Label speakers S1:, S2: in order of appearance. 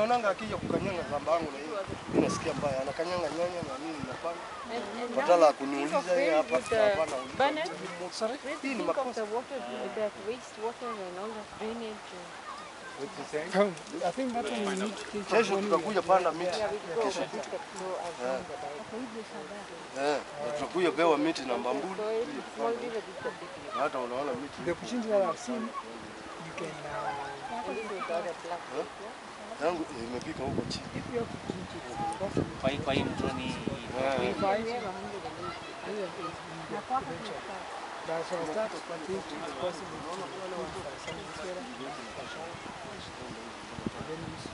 S1: naonanga akija kukanyanga shamba yangu na hiyo. Mimi nasikia mbaya. Anakanyanga nyanya na nini napanda. Badala ya kuniuliza yeye hapa hapana uliza. Hii ni makosa.
S2: I think that one we need to think
S1: Kesho
S2: of one
S1: tutakuja panda miti. Kesho. Eh, na tutakuja pewa miti na mbambuli. Na hata unaona miti.
S2: The opportunity that I've seen, you can, uh,
S1: Yangu imepika huko chini.
S2: if you have opportunity to cross
S3: Kwa hii kwa hii mtoni
S1: Eh,
S2: 25, that's what I start. I think it's possible to do some solar, and then use